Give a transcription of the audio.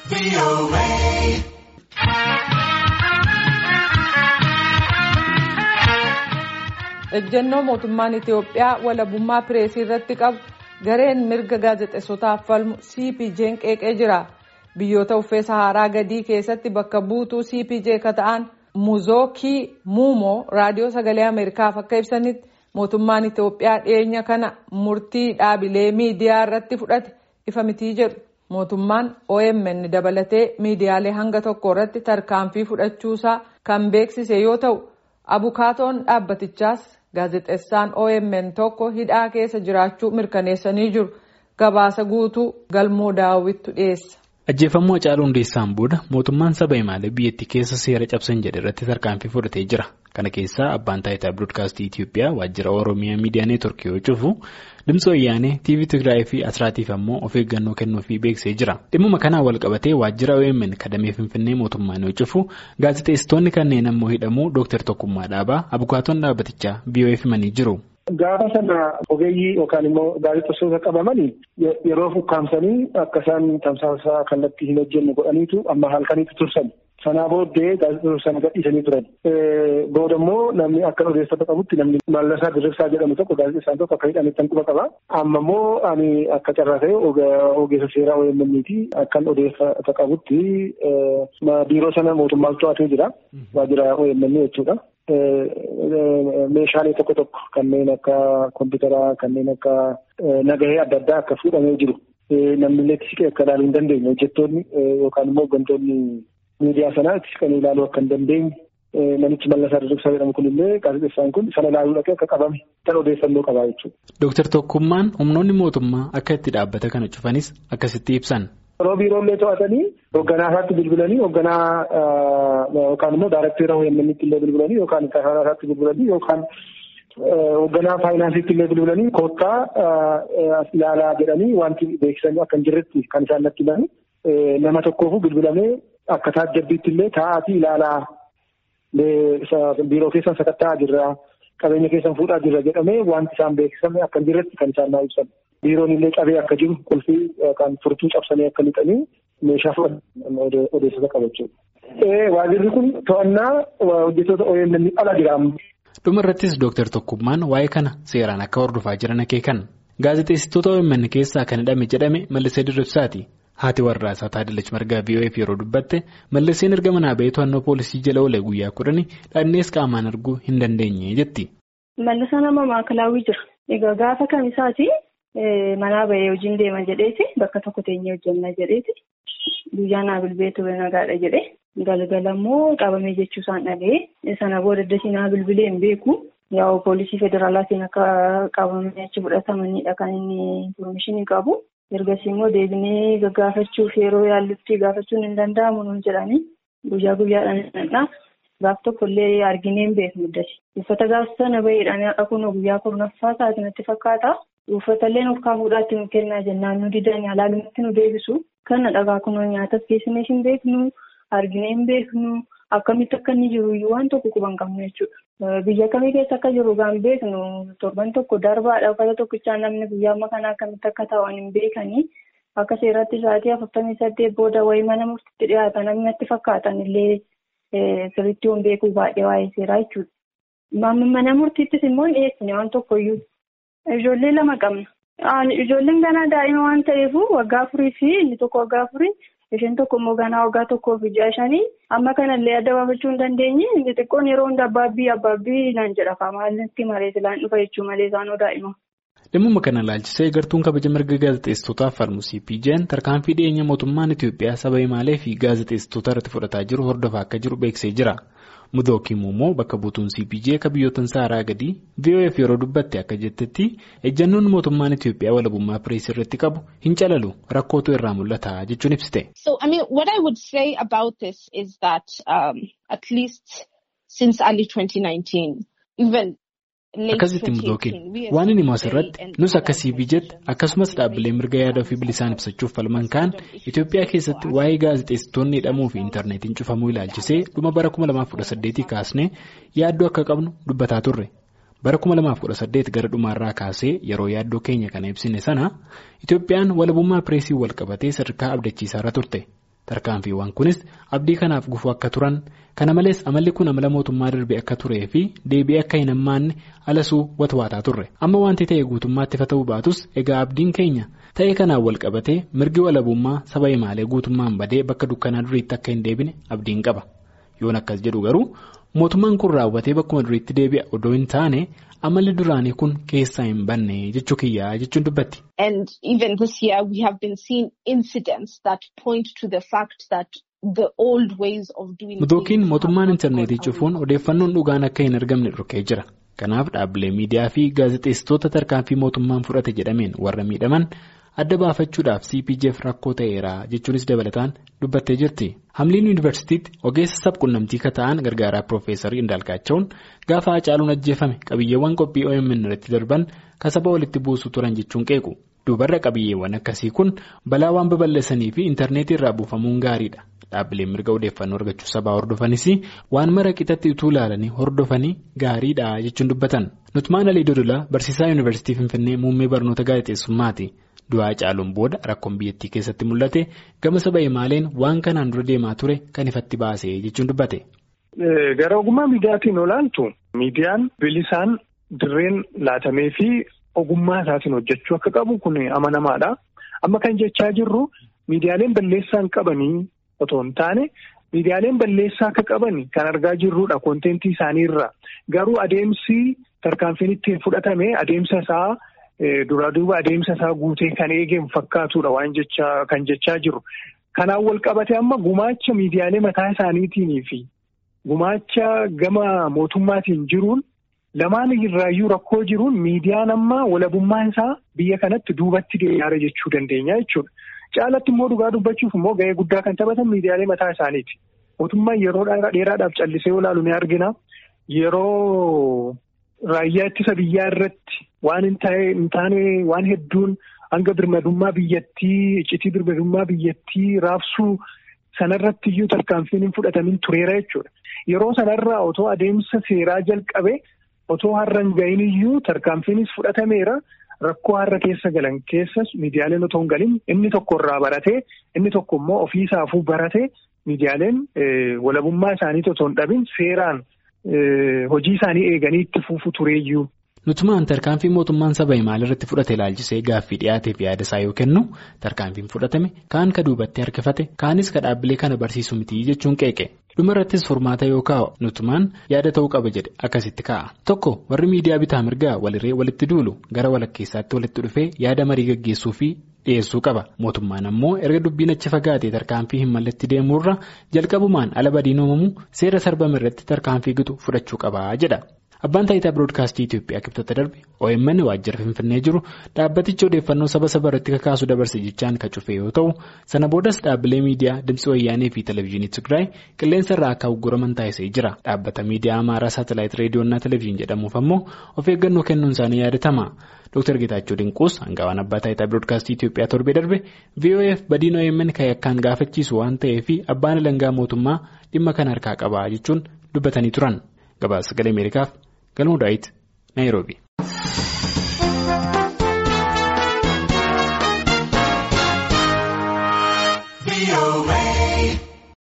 ejjennoo mootummaan itiyoophiyaa walabummaa pireesii irratti qabu gareen mirga gaazexeessotaaf falmu cpj'n qeeqee jira biyyoota uffee saharaa gadii keessatti bakka buutuu cpj ka ta'an muzookii muumoo raadiyoo sagalee ameerikaaf akka ibsanitti mootummaan itiyoophiyaa dhiyeenya kana murtii dhaabilee miidiyaa irratti fudhate ifa mitii jedhu mootummaan omn dabalatee miidiyaalee hanga tokko irratti tarkaanfii fudhachuusaa kan beeksise yoo ta'u abukaatoon dhaabbatichaas gaazexeessaan omn tokko hidhaa keessa jiraachuu mirkaneessanii jiru gabaasa guutuu galmoo daawwittu dhiyeessa. ajjeefamuu Hacaaluu Hundeessaan booda mootummaan saba himaalee biyyattii keessa seera cabsan jedhe irratti tarkaanfii fudhatee jira kana keessaa abbaan taayitaa biroodkaastii Itiyoophiyaa waajjira oromiyaa miidiyaa neetworkii yoo cufu Dimtsi Wayyaanee TV Tigraay fi Asraatiif ammoo of eeggannoo kennuufii beeksisee jira dhimmuma kanaan wal qabatee waajjira OMN kadamee finfinnee mootummaan yoo cufu gaazexeessitoonni kanneen ammoo hidhamuu Dr. Tokkummaa Dhaabaa abukaatoon dhaabbatichaa BOF himanii jiru. Gaafa sana ogeeyyii yookaan immoo gaazexeessitoota qabamanii yeroo fukkaamsanii akka isaan tamsaasa kallattii hin hojjenne godhaniitu amma halkaniitu tursan. Sanaa booddee gaazexeessitoota sana gadhiisanii turan. Booda immoo namni akka odeeffata qabutti namni Mallasaa Dirrisaa jedhamu tokko gaazexeessaan tokko akka hidhametti tan quba qaba. Amma immoo ani akka carraa ta'e ogeessa seeraa OMN'ti akkan odeeffata qabutti biiroo sana mootummaan to'atee jira. Waajjira OMN jechuudha. Meeshaalee tokko tokko kanneen akka kompiitaraa kanneen akka nagahee adda addaa akka fuudhamee jiru. Namni illee itti siqee akka ilaaluu hin dandeenye hojjettoonni yookaan immoo hooggantoonni miidiyaa sanaa itti siqanii ilaaluu akka hin dandeenye namichi Mallasaa Dirrisaa jedhamu kunillee gaazexeessaan kun sana ilaaluu dhaqee akka qabame kan odeeffannoo qabaa jechuudha. Dooktar Tokkummaan humnoonni mootummaa akka itti dhaabbata kana cufanis akkasitti ibsan. Yeroo biiroollee to'atanii hoogganaa isaatti bilbilanii hoogganaa yookaan immoo daarektera OMN'tti illee bilbilanii yookaan kasaanaa isaatti bilbilanii yookaan hoogganaa faayinaansiitti illee bilbilanii koottaa as ilaalaa jedhanii wanti beeksisanii akka hin jirretti kan isaan natti himanii nama tokkoofu bilbilamee akka taajjabbiitti illee taa'aatii ilaalaa biiroo keessan sakatta'aa jirra qabeenya keessan fuudhaa jirra jedhamee wanti isaan beeksisame akka hin jirretti kan isaan naa ibsan. Biiroon illee qabee akka jiru qulfii yookaan furtuu cabsanii akka lixanii meeshaa fudhatan odeessota qabachuudha. Waajirri kun to'annaa hojjettoota OMN ala jira. Dhuma irrattis Dooktar Tokkummaan waa'ee kana seeraan akka hordofaa jiran akeekan. Gaazexeessitoota OMN keessaa kan hidhame jedhame Mallisee Dirribsaati. Haati warraa isaa Taadalachi Margaa BOF yeroo dubbatte Malliseen erga manaa ba'ee to'annoo poolisii jala oolee guyyaa kudhanii dhannees qaamaan arguu hin dandeenye jetti. Mallisaa nama maakalaawwii jira. Egaa gaafa kamisaati manaa ba'ee hojiin deema jedheeti bakka tokko teenyee hojjenna jedheeti guyyaa naa bilbilee ture nagaadha jedhe galgala immoo qabamee jechuusaan dhaga'ee sana booda dasii naa bilbilee hin beeku yaa'u poolisii federaalaatiin akka qabamanii achi fudhatamanidha kan inni infoormeeshinii qabu. ergasii immoo deebinee gaggaafachuuf yeroo yaallutti gaafachuun hin danda'amu nuun jedhanii guyyaa guyyaadhaan gaaf tokko illee arginee hin beeknu dasi uffata gaafa sana baheedhaan haqa kun guyyaa kurnaffaa isaati natti fakkaata uffata illee nuuf kaafuudhaatti nu kennaa jennaan nu didanii alaalumatti nu deebisu kana dhagaa kunoo nyaatas geessinee hin beeknu arginee hin beeknu akkamitti akka inni jiru iyyuu waan tokko quban qabnu jechuudha. Biyya kamii keessa akka jiru gaan beeknu torban tokko darbaadha uffata tokkichaa namni guyyaa amma kanaa akkamitti akka ta'an hin beekanii akka seeratti sa'aatii afurtamii saddeet booda wayii mana murtiitti dhiyaatan namni natti fakkaatan illee sirriitti hin beeku baay'ee waa'ee seeraa jechuudha. Mana murtiittis immoo hin dhiyeessine waan tokkoyyuu. Ijoollee lama qabna. Ijoolleen ganaa daa'ima waan ta'eef waggaa afurii fi inni tokko waggaa afurii. Isheen tokko immoo ganaa waggaa tokkoo fi ja'a shanii amma kanallee adda baafachuu hin dandeenye inni xiqqoon yeroo hunda abbaabbii abbaabbii naan jedha faamaalatti malee silaan dhufa jechuu malee isaanoo daa'ima. Dhimmuma kana ilaalchisee gartuun kabaja mirga gaazexeessitootaaf falmu CPJ'n tarkaanfii dhiyeenya mootummaan Itiyoophiyaa saba himaalee fi gaazexeessitoota irratti fudhataa jiru hordofaa akka jiru beeksisee jira. Mudookiin immoo bakka buutuun CPJ akka biyyoota saaraa gadii VOF yeroo dubbatte akka jettetti ejjannoon mootummaan Itiyoophiyaa walabummaa pireesii irratti qabu hin calalu rakkootu irraa mul'ata jechuun ibsite. So I mean what I would say about this is that um, at least since early 2019 even. Akkasitti mudookiin waan inni asirratti nus akka CPJ'tti akkasumas dhaabbilee mirga yaada ofii bilisaan ibsachuuf falman kaan Itoophiyaa keessatti waa'ee gaazexeessitoonni hidhamuu fi intarneetiin cufamuu ilaalchisee dhuma bara 2018 kaasnee yaaddoo akka qabnu dubbataa turre. Bara 2018 gara dhumaarraa kaasee yeroo yaaddoo keenya kana ibsine sana Itoophiyaan walabummaa pireesii wal qabatee sadarkaa abdachiisaarra turte. Tarkaanfiiwwan kunis abdii kanaaf gufuu akka turan kana malees amalli kun amala mootummaa darbee akka turee fi deebi'ee akka hin hammaanne alasuu watwaataa turre amma wanti ta'e guutummaatti ifa ta'uu baatus egaa abdiin keenya ta'ee kanaan wal qabatee mirgi walabummaa saba himaalee guutummaan badee bakka dukkanaa duriitti akka hin deebine abdiin qaba yoon akkas jedhu garuu mootummaan kun raawwatee bakkuma duriitti deebi'a odoo hin taane amalli duraanii kun keessaa hin banne jechuu kiyyaa jechuun dubbatti. And even this year we have been seeing incidents that point to the fact that the old ways of doing Mudookiin mootummaan intarneetii cufuun odeeffannoon dhugaan akka hin argamne dhorkee jira. Kanaaf dhaabbilee miidiyaa fi gaazexeessitoota tarkaanfii mootummaan fudhate jedhameen warra miidhaman adda baafachuudhaaf CPJF rakkoo ta'eera jechuunis dabalataan dubbattee jirti. Hamliin yuunivarsiitiitti ogeessa sabquunnamtii kata'an gargaaraa Piroofeesar Indaalqaachaawun gaafa Hacaaluun ajjeefame qabiyyeewwan qophii OMN irratti darban kasaba walitti buusuu turan jechuun qeequ. Duubarra qabiyyeewwan akkasii kun balaa waan babal'isanii fi intarneetii irraa buufamuun gaariidha. Dhaabbileen mirga odeeffannoo argachuu sabaa hordofanis waan mara qixatti utuu ilaalanii hordofanii gaariidha jechuun dubbatan. Nutmaan Alii Dodolaa barsiisaa yuunivarsiitii Finfinnee muummee barnoota gaazexeessummaati. Du'aa Hacaaluun booda rakkoon biyyattii keessatti mul'ate gama saba himaaleen waan kanaan dura deemaa ture kan ifatti baase jechuun dubbate. Gara ogummaa miidiyaatiin olaantu miidiyaan bilisaan dirreen laatamee fi ogummaa isaatiin hojjechuu akka qabu kun amanamaadha. Amma kan jechaa jirru miidiyaaleen balleessaan qabanii otoo hin taane miidiyaaleen balleessaa akka qaban kan argaa jirrudha koontentii isaaniirra. Garuu adeemsi tarkaanfiin ittiin fudhatame adeemsa isaa. Duraa duuba adeemsa isaa guutee kan eegeen fakkaatudha waan jechaa kan jechaa jiru. Kanaan wal qabate amma gumaacha miidiyaalee mataa isaaniitiin fi gumaacha gama mootummaatiin jiruun lamaan irraayyuu rakkoo jiruun miidiyaan amma walabummaan isaa biyya kanatti duubatti deemaa jechuu dandeenya jechuudha. Caalatti immoo dhugaa dubbachuuf immoo ga'ee guddaa kan taphatan miidiyaalee mataa isaaniiti. Mootummaan yeroo dheeraadhaaf callisee olaalu ni argina. Yeroo raayyaa ittisa biyyaa irratti. Waan hin taane waan hedduun hanga birmadummaa biyyattii iccitii birmadummaa biyyattii raabsuu sanarratti iyyuu tarkaanfiin hin fudhatamin tureera jechuudha. Yeroo sanarraa otoo adeemsa seeraa jalqabe otoo har'a hin gahin iyyuu tarkaanfiinis fudhatameera. Rakkoo har'a keessa galan keessas miidiyaaleen otoo hin galin inni tokko irraa baratee inni tokko immoo ofiisaafuu baratee miidiyaaleen walabummaa isaaniitti otoo hin dhabin seeraan hojii isaanii eeganii itti fufu tureeyyuu. Nutumaan tarkaanfii mootummaan saba himaal irratti fudhate ilaalchisee gaaffii dhiyaateef yaada isaa yoo kennu tarkaanfiin fudhatame kaan ka duubatti harkifate kaanis ka dhaabbilee kana barsiisu miti jechuun qeeqe dhumarrattis furmaata yoo kaa'u nutumaan yaada ta'uu qaba jedhe akkasitti kaa'a tokko warri miidiyaa bitaa mirgaa walirree walitti duulu gara walakkeessaatti walitti dhufee yaada marii gaggeessuu fi dhiyeessuu qaba mootummaan ammoo erga dubbiin achi fagaatee tarkaanfii hin malletti deemuurra jalqabumaan ala badiin uumamu seera sarbame irratti tarkaanfii gitu fudhachuu qaba jedha. Abbaan taayitaa Biroodkaastii Itoophiyaa kibxata darbe OMN waajjira Finfinnee jiru dhaabbaticha odeeffannoo saba saba irratti kakaasu dabarse jechaan kan cufe yoo ta'u sana boodas dhaabbilee miidiyaa Dimtsi Wayyaanee fi Televezyiinii Tigraay qilleensa irraa akka ugguraman taasisee jira. Dhaabbata miidiyaa Amaaraa Saatalaayit Reediyoonaa Televezyiin jedhamuuf ammoo of eeggannoo kennuun isaanii yaadatama. Dr. Getaachoo Dinquus hangawaan abbaa taayitaa Biroodkaastii Itoophiyaa torbee darbe VOF badiin OMN kan yakkaan gaafachiisu waan ta'eef abbaan alangaa mootummaa dhimma kana harkaa qaba jechuun dubbatanii turan. Gabaasa sagalee Ameerikaaf galmoo daawit Naayiroobi.